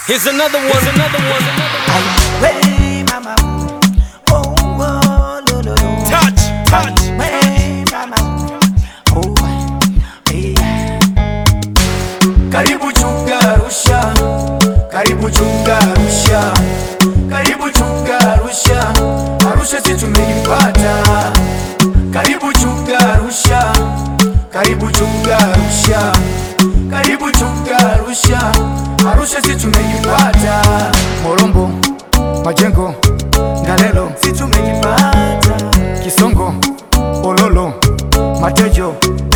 Here's another one. Here's another one. Hey, mama. Oh, oh, lo, lo, lo. Touch, touch. Hey, mama. Oh, hey. Karibu chunga Arusha, karibu chunga Arusha, karibu chunga Arusha, Arusha si tumeipata. Karibu chunga Arusha, karibu chunga Arusha, karibu chunga Arusha, Arusha si tumeipata. Morombo, Majengo, Ngalelo si tumeipata. Kisongo, Ololo, Matejo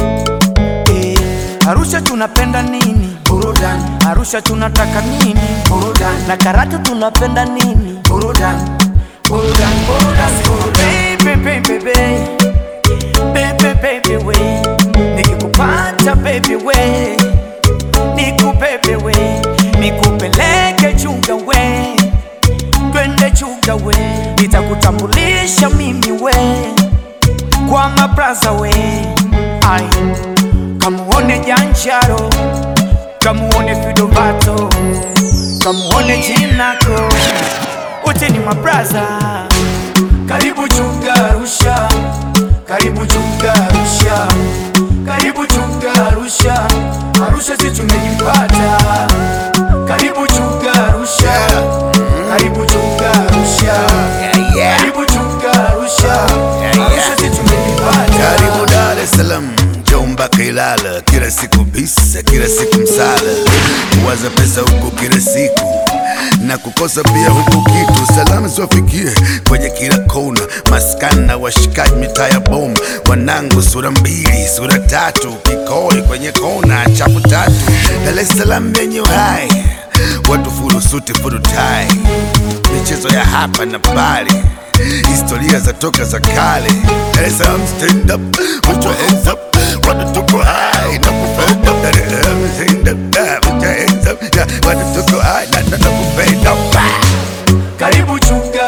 Eh, Arusha tunapenda nini? Burudani. Arusha tunataka nini? Burudani. Na Karatu tunapenda nini? Burudani. Burudani, burudani, burudani. Baby, baby, baby. Baby, baby, we. Nikikupata baby we. Nikubebe we. Nikupeleke chunga we. Twende chunga we. Nitakutambulisha mimi we. Kwa mabraza we. Ai. Kamuone Janjaro, kamuone Fidovato, kamuone Jinako, wote ni mabraza. Karibu chunga Arusha, karibu chunga Arusha, karibu chunga Arusha, Arusha si tumeipata. Karibu chunga Arusha, karibu chunga Arusha, karibu chunga Arusha, Arusha si tumeipata. Karibu Dar es Salaam, njoo mpaka Ilala, kila siku bisa, kila siku msala, kuwaza pesa huku kila siku na kukosa pia huku kitu. Salamu ziwafikie kwenye kila kona, maskani na washikaji mitaa ya boma, wanangu sura mbili, sura tatu, kikoi kwenye kona, chafu tatu, Dar es Salaam yenye uhai, watu fulu suti fulu tai, michezo ya hapa na pale historia za toka za kale. Dar es Salaam stand up, put your hands up, watu tuko high na kupenda. Dar es Salaam stand up, ah, put your hands up, yeah, watu tuko high na na na kupenda. Karibu chunga